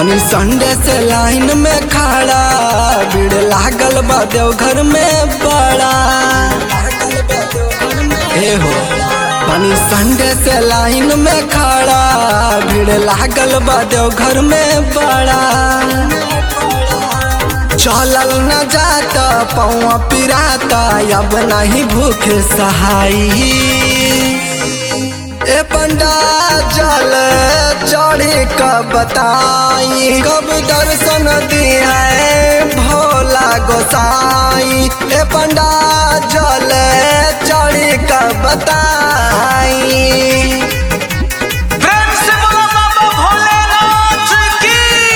पानी संडे से लाइन में खड़ा भीड़ लागल बा देवघर में बड़ा ए हो पानी संडे से लाइन में खड़ा भीड़ लागल बा देवघर में बड़ा चलल न जाता पौआ पिराता अब नहीं भूख सहाई ए पंडा जल चढ़ी कब बताई कब दर्शन दिया भोला गोसाई ए पंडा जल चढ़ी कब बताई प्रेम से बोलो बाबा भोलेनाथ की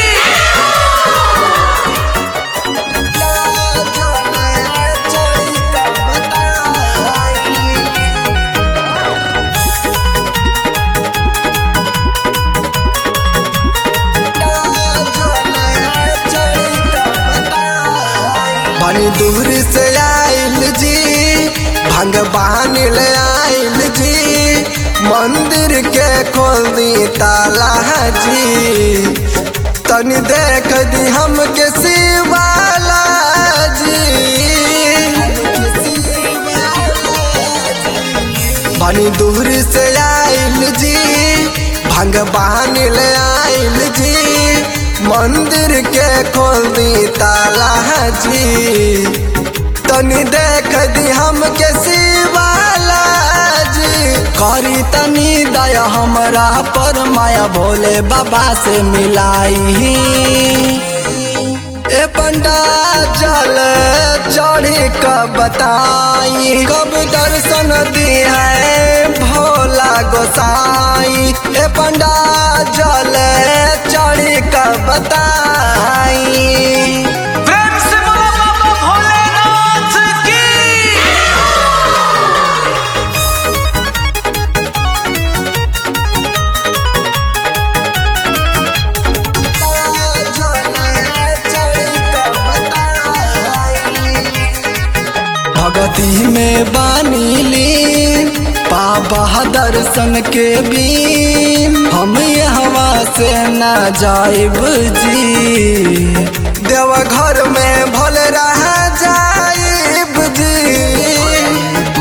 बनी दूर से आइल जी भगवान ले आइल जी मंदिर के खोल दी ताला जी तनी देख दी हमके शिवाला जी बनी दूर से आइल जी भगवान ले आइल जी मंदिर के खोल दी ताला जी तनी देख दी हमके शिवाला जी करी तनी दया हमरा पर माया भोले बाबा से मिलाई ए पंडा जल चढ़ी कब बताई कब दर्शन दिया भोला गोसाई ए पंडा जल चढ़ी कब बताई प्रेम से बोलो बाबा भोलेनाथ की भगती में बानीली बाबा दर्शन के बीम हम हवा से ना जाइब जी देवघर में भले रह जाइब जी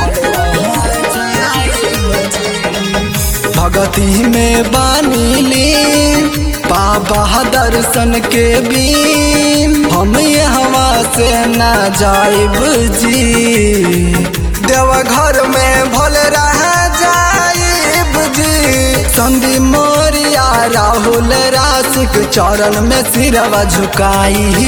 भगती में बानीली बाबा दर्शन के बीम हम हवा से ना जाइब जी देवघर में भले रह जाइब जी संदी मोरिया राहुल राशिक चरण में सिरवा झुकाई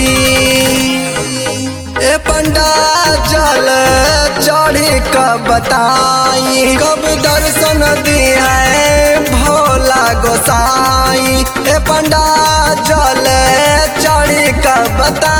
ए पंडा जल चढ़ी कब बताई कब दर्शन दिया भोला गोसाई ए पंडा जल चढ़ी कब बताई